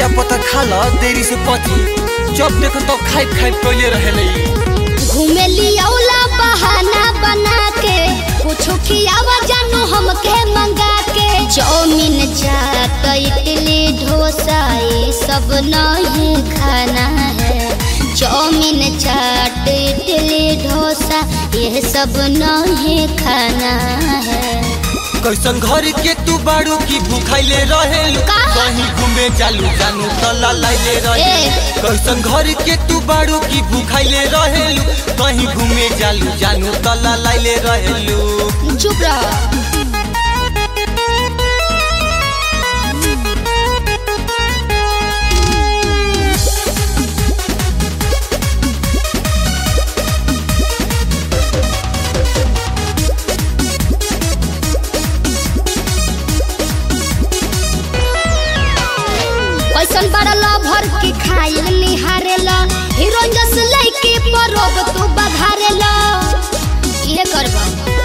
बेटा पता खा ल देरी से पति जब देखो तो खाई खाई पहले रहेले घूमे लियौला बहाना बना के कुछो खियावा जानू हमके मंगा के चाउमीन चाट इडली डोसा ये सब नहीं खाना है चाउमीन चाट इडली डोसा ये सब नहीं खाना है कैसन घर के तू बाड़ू की भूखाइले रहेलू का? कहीं घूमे चालू जानू तला लाइले रहे ए। कैसन घर के तू बाड़ू की भूखाइले रहेलू कहीं घूमे चालू जानू तला लाइले रहेलू चुप रह कैसन बड़ला भर के खाइल निहारेला हीरोइन जस लइके परोब तू बघारेला ये करबा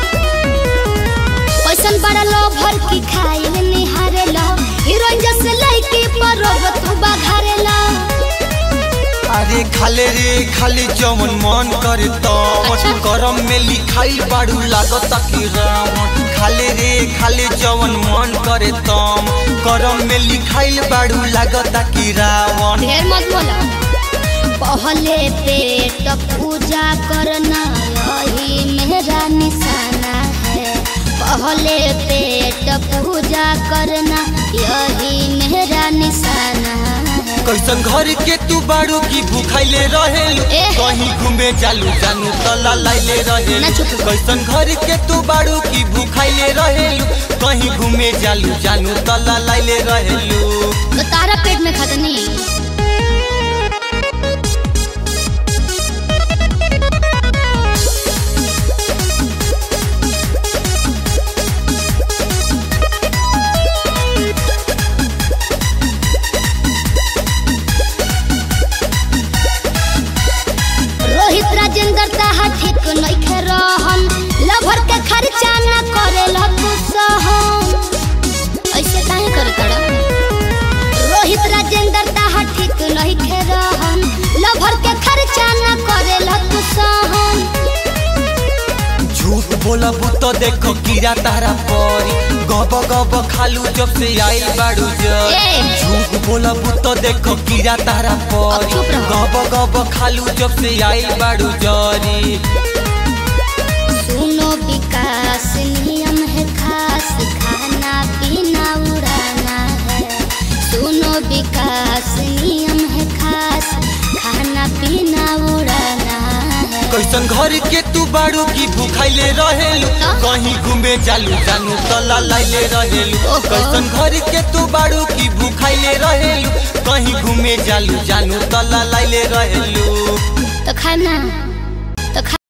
कैसन बड़ला भर के खाइल निहारेला हीरोइन जस लइके परोब तू बघारेला अरे खाले रे खाली जवन मन करे तवन अच्छा। करम में लिखाइल बाड़ू लागत कि रावण खाले रे खाली जवन मन करे तम करम में लिखाइल बाड़ू लागत कि रावण ढेर मत बोला पहले पेट पूजा करना यही मेरा निशाना है पहले पेट पूजा करना यही मेरा निशाना है कैसन घर के तू बाड़ू की भूखाइले रहेलू ए। कहीं घूमे चालू जानू तला लाइले ना रहेलू चुप रहो। कैसन घर के तू बाड़ू की भूखाइले रहेलू कहीं घूमे चालू जानू तला लाइले रहेलू तो तारा पेट में खाता नहीं रोहित राजेंद्र ताहा ठीक नइखे रहन लभर के खर्चा न करेला तू सहन ऐसे काहे करे तड़ा रोहित राजेंद्र ताहा ठीक नइखे रहन लभर के खर्चा न करेला तू सहन झूठ बोलब तो देखो कीड़ा तारा परी गब गब खालू जब से आइल बाड़ू जर ए। झूठ बोलब तो देखो कीड़ा तारा परी चुप रहो। गब गब खालू जब से आइल बाड़ू जरी सुनो विकास नियम है खास खाना पीना उड़ाना है सुनो विकास नियम है खास खाना पीना उड़ाना है कैसन घर के तू बाड़ू की भूखाइले रहेलू ना। कहीं घूमे चालू जानू तला लाइले रहेलू ओहो। कैसन घर के तू बाड़ू की भूखाइले रहेलू कहीं घूमे चालू जानू तला लाइले रहेलू तो खाना तो खा